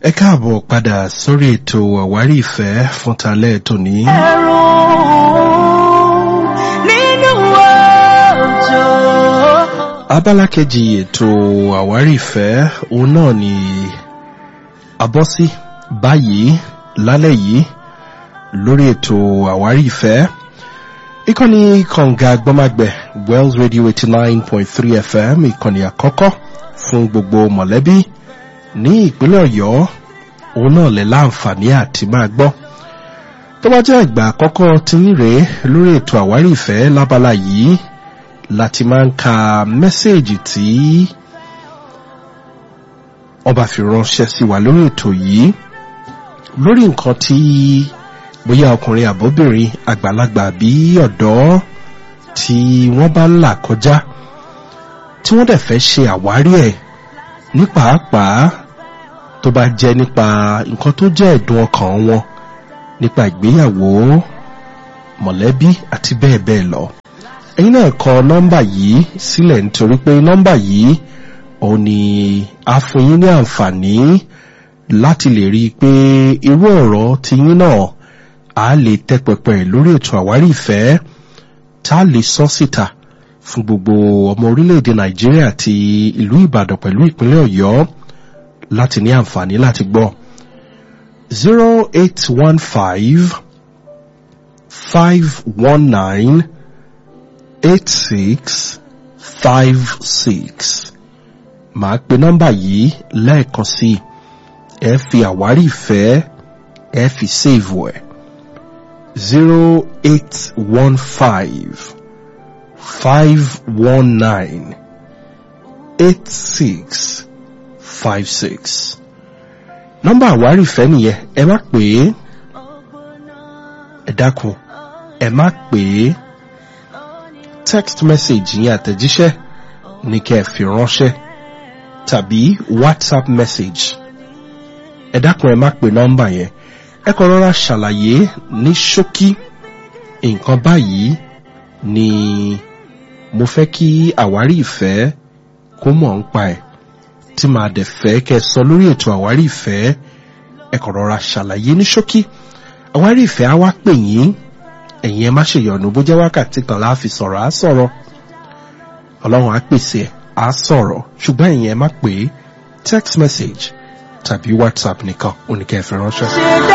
ẹ káàbọ̀ padà sórí ètò àwárí ìfẹ́ fún talẹ́ tòní. ẹ̀rù nínú òjò. abala kejì ètò àwárí ìfẹ́ òun náà ni abọ́sí báyìí lálẹ́ yìí lórí ètò àwárí ìfẹ́ ìkànnì kànga gbọ́mágbẹ̀ wells radio eighty nine point three fm ìkànnì àkọ́kọ́ fún gbogbo mọ̀lẹ́bí ní ìpínlẹ̀ ọ̀yọ́ òun náà lè láǹfààní àti máa gbọ́ tó bá jẹ́ ìgbà àkọ́kọ́ tí ń rèé lórí ètò àwárí ìfẹ́ lábala yìí láti máa ń ka mẹ́sẹ̀gì tí ọba fi ránṣẹ́ sí wa lórí ètò yìí lórí nǹkan tí bóyá ọkùnrin àbóbìnrin àgbàlagbà bí ọ̀dọ́ tí wọ́n bá ń là kọjá tí wọ́n dẹ̀ fẹ́ ṣe àwárí ẹ̀ ní pàápàá tó bá jẹ́ nípa nǹkan tó jẹ́ ẹ̀dùn ọkàn wọn nípa ìgbéyàwó mọ̀lẹ́bí àti bẹ́ẹ̀ bẹ́ẹ̀ lọ. ẹ̀yin náà kọ nọ́mbà yìí sílẹ̀ nítorí pé nọ́mbà yìí òun ni a fún yín ní àǹfààní láti lè rí i pé irú ọ̀rọ̀ tí yín náà a lè tẹ́ pẹpẹ lórí ètò àwárí ìfẹ́ tá a lè sọ síta fún gbogbo ọmọ orílẹ̀-èdè nàìjíríà àti ìlú ìbàdàn pẹ̀lú ìpínlẹ̀ ọ̀yọ́ láti ní àǹfààní láti gbọ́. zero eight one five five one nine eight six five six màá pe nọ́mbà yìí lẹ́ẹ̀kan sí i ẹ fi àwárí ìfẹ́ ẹ fi save ẹ̀ zero eight one five five one nine eight six five six. nọ́mbà àwárí ìfẹ́ nìyẹn ẹ má pè é ẹ dákun ẹ má pè é text message yẹn àtẹ̀jíṣẹ́ ní kẹ́ ẹ fi ránṣẹ́ tàbí whatsapp message ẹ dákun ẹ má pè nọ́mbà yẹn ẹ kọ́ rọra ṣàlàyé ní ṣókí nǹkan báyìí ni mo fẹ́ kí àwárí ìfẹ́ kó mọ̀ ń pa ẹ̀ tí màá dẹ̀ fẹ́ kẹ́ ẹ sọ lórí ètò àwárí ìfẹ́ ẹ kọ̀ rọra ṣàlàyé ní ṣókí àwárí ìfẹ́ á wá pè yín ẹ̀yin ẹ má ṣèyọ̀nù bó jẹ́ wákàtí kan láà fi sọ̀rọ̀ á sọ̀rọ̀ ọlọ́run á pèsè ẹ̀ á sọ̀rọ̀ ṣùgbọ́n ẹ̀yin ẹ má pè é text message tàbí whatsapp nìkan oníkẹ́ ẹ fi ránṣẹ́. ṣẹ̀dá